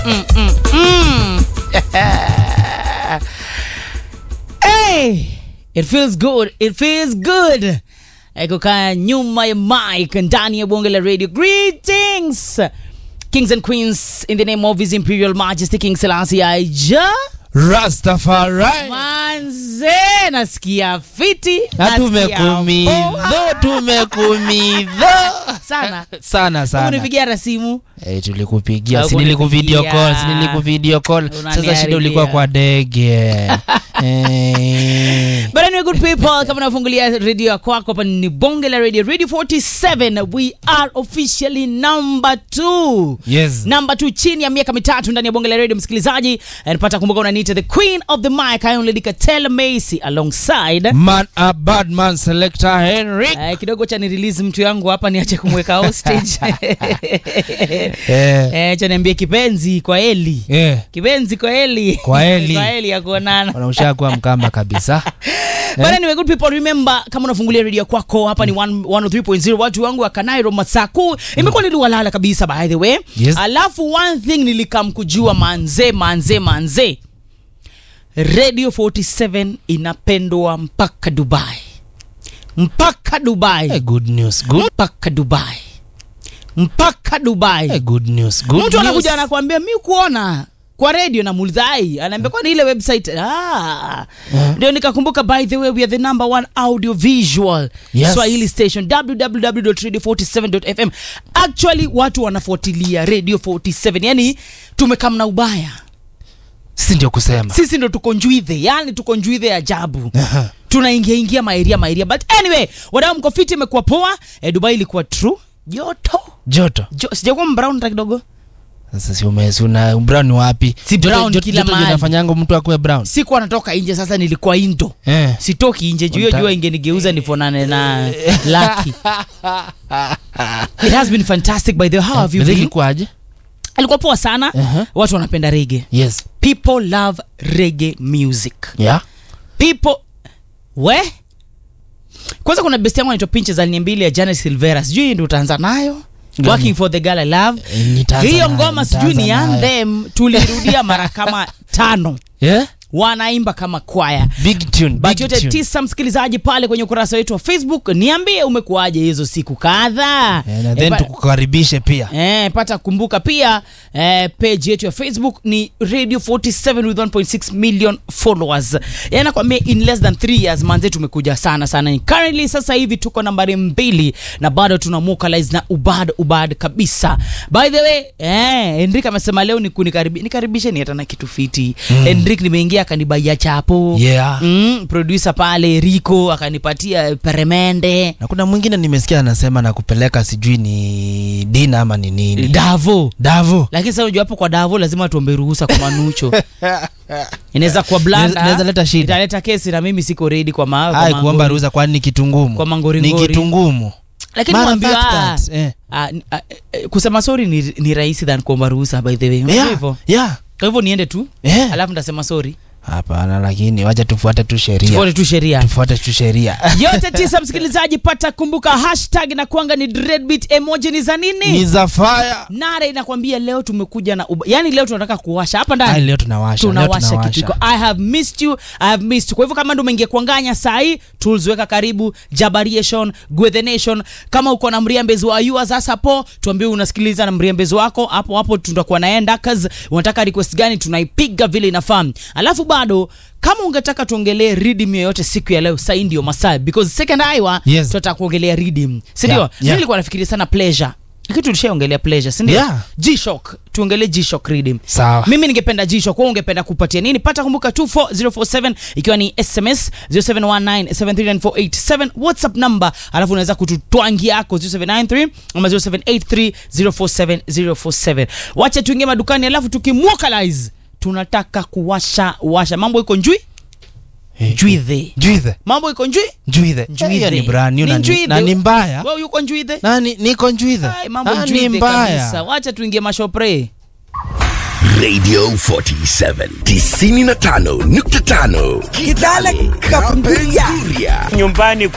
mm, mm, mm. hey, it feels good. It feels good. Eh, kukaa nyuma ya mic ndani ya bonge la radio. Greetings, kings and queens, in the name of His Imperial Majesty King Selassie Aija. Rastafari. Manze, nasikia fiti, Na nasikia tumekumidho, poa. tumekumidho. sana Sana sana. unipigia rasimu Eh, tulikupigia, Au si nilikuvideo kunipigia. call, si nilikuvideo call. Sasa Unaniharibia. shida ulikuwa kwa ndege. Eh. But anyway, good people, kama unafungulia redio ya kwako hapa ni bonge la radio radio 47 we are officially number 2 Yes. namba tu chini ya miaka mitatu ndani ya bonge la radio msikilizaji napata kumbuka unaniita the queen of the mic I only Katela Macy alongside Man a bad man selector Henry. Eh, kidogo cha ni release mtu yangu hapa niache kumweka hostage Eh. eh, cha niambie kipenzi kwa Eli Eh. kipenzi kwa Eli Kwa Eli. kwa Eli ya kuonana Wanausha kuwa mkamba kabisa. But anyway, good people remember kama unafungulia redio kwako hapa ni 1- 103.0 watu wangu wa Kanairo Masaku imekuwa niliwalala kabisa by the way Yes. alafu one thing nilikam kujua manze manze manze Radio 47 inapendwa mpaka Dubai mpaka Dubai Eh, good news. Good. mpaka Dubai mpaka Dubai Eh, good news. Good mtu anakuja news. anakuambia mi kuona kwa radio na mulzai anaambia kwani ile website ah. ndio nikakumbuka by the way we are the number one audio visual Yes. swahili station www.radio47.fm actually watu wanafuatilia radio 47 yani tumekam na ubaya Si ndio kusema. sisi ndo tuko njwidhe yani tuko njwidhe ajabu Aha. tunaingia ingia maeria maeria but anyway wadau mkofiti imekuwa poa eh, dubai ilikuwa true joto Joto. jo, sijakuwa mbrown hata kidogo Sasa si umesi una brown ni wapi? Si Joto- brown joto- kila joto ndio mahali. inafanyanga mtu akuwe brown. sikuwa natoka nje sasa nilikuwa indo Eh. sitoki nje juu hiyo Unta- jua ingenigeuza nifonane na laki it has been fantastic by the way how have you Mziki been kwaje? alikuwa poa sana Uh-huh. watu wanapenda rege Yes. people love rege music Yeah. people we kwanza kuna best yangu anaitwa pinches aliniambia ya janet silvera sijui hii ndio utaanza nayo Gani? working for the girl i love Eh, nitaanza hiyo nayo, ngoma sijui ni nitaanza nayo. anthem tulirudia mara kama tano Yeah? wanaimba kama kwaya Big tune, but big yote tune. tisa msikilizaji pale kwenye ukurasa wetu wa facebook niambie umekuaje hizo siku kadhaa Eh, na Eh, then pa- tukukaribishe pia. Eh, pata kumbuka pia eh, page yetu ya facebook ni radio 47 with 1.6 million followers yani nakwambia in less than 3 years manze tumekuja sana sana currently sasa hivi tuko nambari mbili na bado tuna vocalize na ubad ubad kabisa by the way eh, Henrik amesema leo ni kunikaribisha nikaribishe ni hata na kitu fiti mm. Henrik nimeingia akanibaia chapo Yeah. mm, producer pale Rico akanipatia peremende na kuna mwingine nimesikia anasema na kupeleka sijui ni dina ama ni nini Davo davo lakini sasa unajua hapo kwa davo lazima tuombe ruhusa kwa manucho inaweza kuwa Inaweza- blanda inaweza leta shida. italeta kesi na mimi siko ready kwa ma, kwa ai mangori. kuomba ruhusa kwani ni kitu ngumu Kwa mangoringori. ni kitu ngumu lakini Matter mwambie, fact ah, that, eh. ah, ni- ah, eh, kusema sorry ni, ni rahisi than kuomba ruhusa by the way Unajua Yeah, hivyo yeah. kwa hivyo niende tu Eh. alafu nitasema sorry hapana lakini wacha tufuate tu sheria tufuate tu sheria tufuate tu sheria yote tisa msikilizaji pata kumbuka hashtag na kuanga ni dreadbeat emoji ni za nini ni za fire nare inakwambia leo tumekuja na uba. yani leo tunataka kuwasha hapa ndani ai leo tunawasha leo tunawasha tunawasha kitu iko i have missed you i have missed you kwa hivyo kama ndo umeingia kuanganya sahii tools weka karibu jabariation gwethe nation kama uko na mriambezi wa yours sasa po tuambie unasikiliza na mriambezi wako hapo hapo tutakuwa naenda cause unataka request gani tunaipiga vile inafaa alafu bado kama ungetaka tuongelee redeem yoyote siku ya leo sahii ndio masaa because second hour Yes. tunataka kuongelea redeem sindio Yeah, Mimi yeah. nilikuwa nafikiria sana pleasure kitu tulishaongelea pleasure sindio Yeah. G-Shock tuongelee G-Shock redeem sawa mimi ningependa jisho kwa ungependa kupatia nini pata kumbuka 24047 ikiwa ni sms 0719739487 whatsapp number alafu unaweza kututwangi yako 0793 ama 0783047047 wacha tuingie madukani alafu tukimwokalize tunataka kuwasha washa mambo iko njui Eh, njwidhe juithe mambo iko njui juithe Njuithe. hiyo ni brand new Ni na ni- njuithe. na ni mbaya wewe yuko njwidhe nani niko njuithe Ai, mambo Ah, ni njwidhe kabisa mbaya wacha tuingie mashopre Radio 47 95.5 Kitale Kapenguria nyumbani